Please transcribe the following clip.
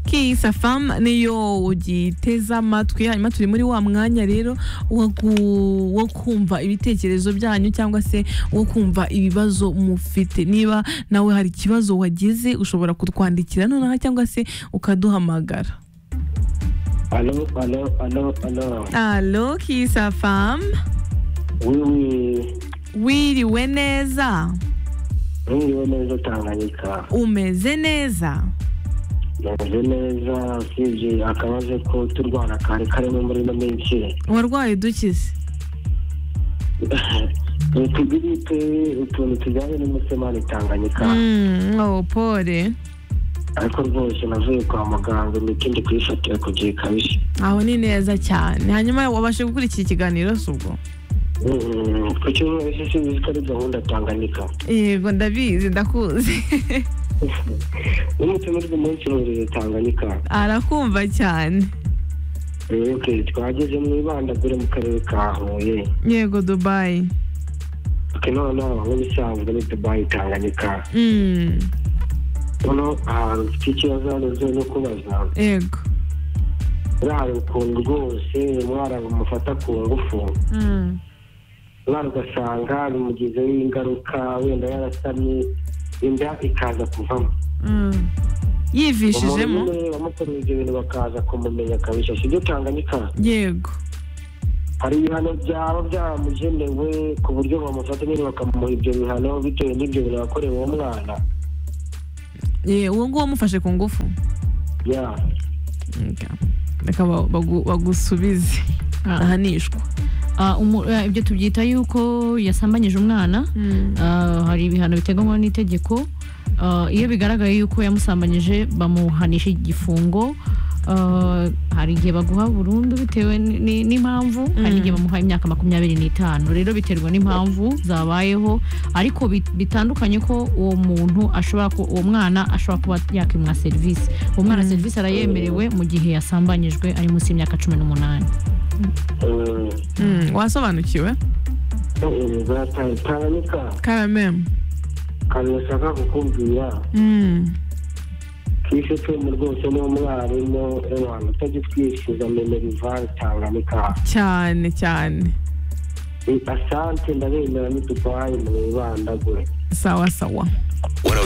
Lucky Safam niyo ugiteze amatwi hanyuma turi muri wa mwanya rero wo gu- wo kumva ibitekerezo byanyu cyangwa se wo kumva ibibazo mufite niba nawe hari ikibazo wagize ushobora kutwandikira nonaha cyangwa se ukaduhamagara Allô, allô, allô, allô. alo Kisafam Oui, oui. wiriwe neza Ntungiwe neza Tanganyika. umeze neza Meze neza usibye akabazo ko turwana kari karimo muri ino minsi. warwaye dukize Utugiripe utuntu tujyanye n'umusemani Tanganyika. Mm, oh, pole Ariko rwose navuye kwa muganga imiti ndi kuyifatira ku gihe kabisa. aho ni neza cyane hanyuma wabashe gukurikira ikiganiro si ubwo Mm, Ku cyumweru isi sinzi ko ari gahunda Tanganyika. yego ndabizi ndakuzi N'umutumirwa umunsi w'uburezi Tanganyika. arakumva cyane Rero okay, twageze mu ibandagure mu karere ka Huye. yego dubayi ati noneho nk'ibisanzwe ni dubayi tanganyika Mm, noneho ahantu ufite ikibazo hano zo no kubaza yego urara ukuntu rwose umwana bamufata ku ngufu Mm, umwana ugasanga bimugizeho ingaruka wenda yarasamye inda ikaza kuvamo mm. umuntu yivishijemo umwe wamukoreye ibyo bintu bakaza kumumenya kabisa sibyo tanganyika yego hari ibihano byaba byamugenewe ku buryo bamufata nyine bakamuha ibyo bihano bitewe n'ibyo bintu yakorewe uwo mwana Ye, uwo nguwo wamufashe ku ngufu ya Okay. reka ba- bagu- bagusubize ahanishwa Ah, umu- ah, ibyo tubyita yuko yasambanyije umwana Ah, hari ibihano biteganywa n'itegeko Ah, iyo bigaragaye yuko yamusambanyije bamuhanisha igifungo Ah, hari igihe baguha burundu bitewe ni- ni- n'impamvu hari igihe bamuha imyaka makumyabiri n'itanu rero biterwa n'impamvu zabayeho ariko bit- bitandukanye ko uwo muntu ashobora ku- uwo mwana ashobora kuba yakimwa serivisi uwo mwana serivisi arayemerewe mu gihe yasambanyijwe ari munsi y'imyaka cumi n'umunani Mm. Mm, wasobanukiwe Eh, eh, Tanganyika karameme akantu bashaka kukubwira Mm, kwishe twembi rwose niwo mwarimu abantu utajya utwishyuza memerivari tanganyika cyane cyane asante ndabemera n'udubayi mu ibandagure sawa sawa